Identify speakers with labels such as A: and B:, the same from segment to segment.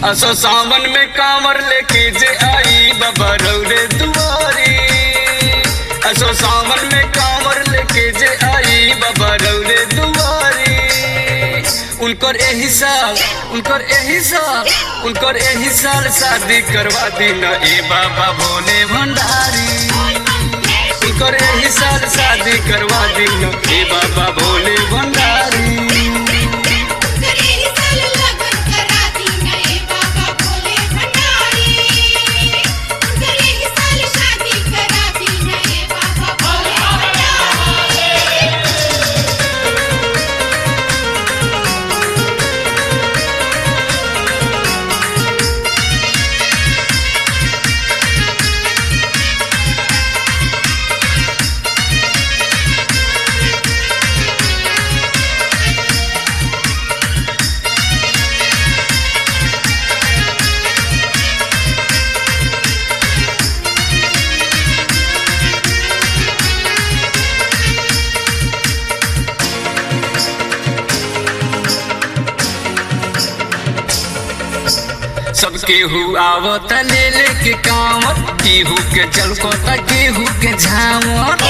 A: असो सावन में कांवर लेके जे आई बाबा रौरे दुआरी असो सावन में कांवर लेके जे आई बाबा रौरे दुआरी उनकर एही साल उनकर एही साल उनकर एही साल शादी करवा दी न ए बाबा भोले भंडारी उनकर एही साल शादी करवा दी न ए बाबा भोले भंडारी
B: करेली साल लगन करा दी नए बाबा भोले भंडारी करेली साल शादी करा दी नए बाबा भोले भंडारी
A: सबके हु आवत ले ले के कांवर केहू के चलको त केहू के झामर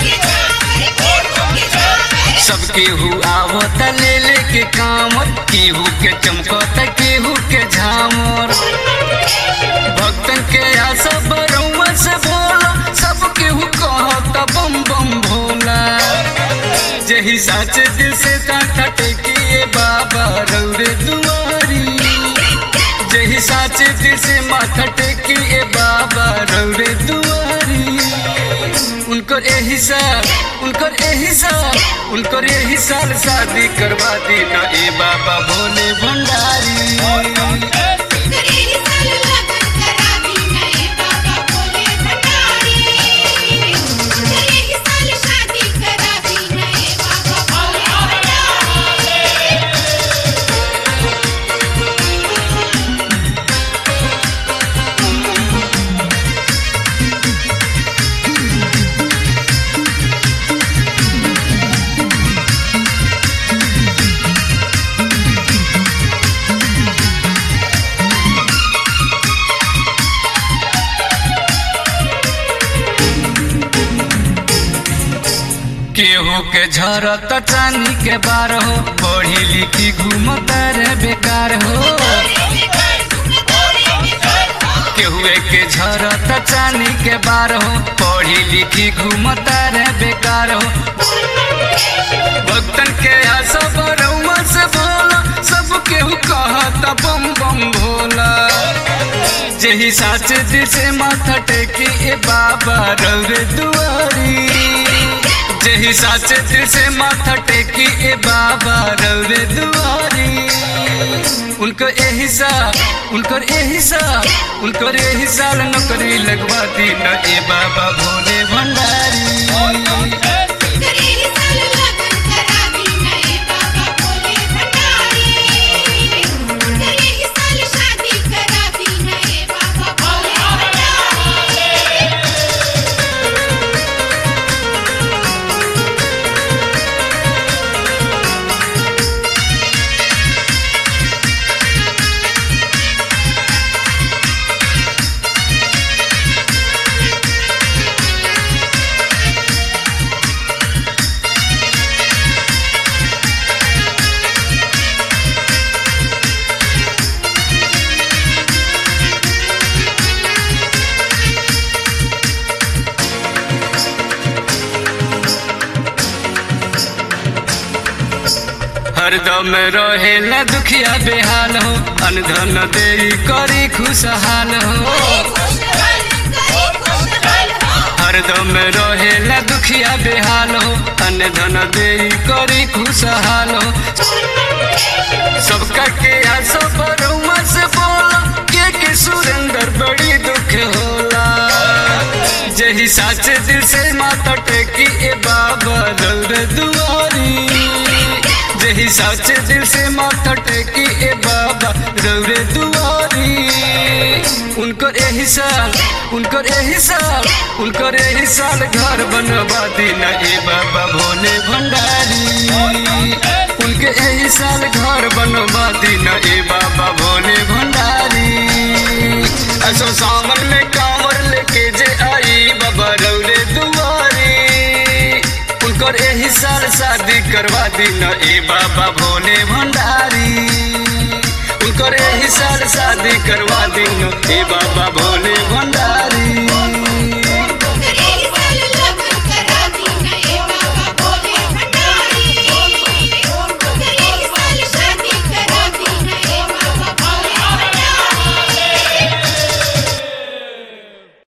A: सबके हु आवत ले ले के कांवर केहू के चमको त केहू के झामर भक्तन के आशा बरौआ से भोला सब केहू कहत बम बम भोला जही साचे दिल से कांठा टेकिए बाबा रौरे दुआरी जही साचे दिल से माथा टेकी ए बाबा रौरे दुआरी उनकर एही साल उनकर एही साल उनकर एही साल शादी करवा दी न ए बाबा भोले भंडारी
B: करेली साल लगन करा दी नए बाबा भोले भंडारी करेली साल शादी करा दी नए बाबा भोले भंडारी
A: केहू के झरत चानी के बार हो पढ़ी लिखी घूमत रे बेकार हो केहुए के झरत चानी के बार हो पढ़ी लिखी घूमत रे बेकार हो भक्तन के आशा बरौआ से भोला सब केहू कहत बम बम भोला जही साचे दिल से माथा टेकी ए बाबा रौरे दुआरी जही साचे दिल से माथा टेकी ए बाबा रौरे दुआरी उनको एही साल उनकर एही साल उनकर एही साल नौकरी लगवा दी न ए बाबा भोले भंडारी
B: करेली साल लगन करा दी नए बाबा भोले भंडारी करेली साल शादी करा दी नए बाबा भोले भंडारी
A: हरदम रहे न दुखिया बेहाल हो अनधन दे करी खुशहाल हो हरदम रहे न दुखिया बेहाल हो अनधन दे करी खुशहाल हो सबका के आशा बरुआ से बोला के के सुरेंद्र बड़ी दुख होला जही साचे दिल से माथा टेकी ए बाबा दौड़ दुआरी जही साचे दिल से माथा टेकी ए बाबा रौरे दुआरी उनकर एही साल उनकर एही साल उनकर एही साल घर बनवा दीना ए बाबा भोले भंडारी उनके एही साल घर बनवा दीना ए बाबा भोले भंडारी शादी करवा दिन ए बाबा भोले भंडारी उनकर यही साल शादी करवा दिन ए बाबा भोले भंडारी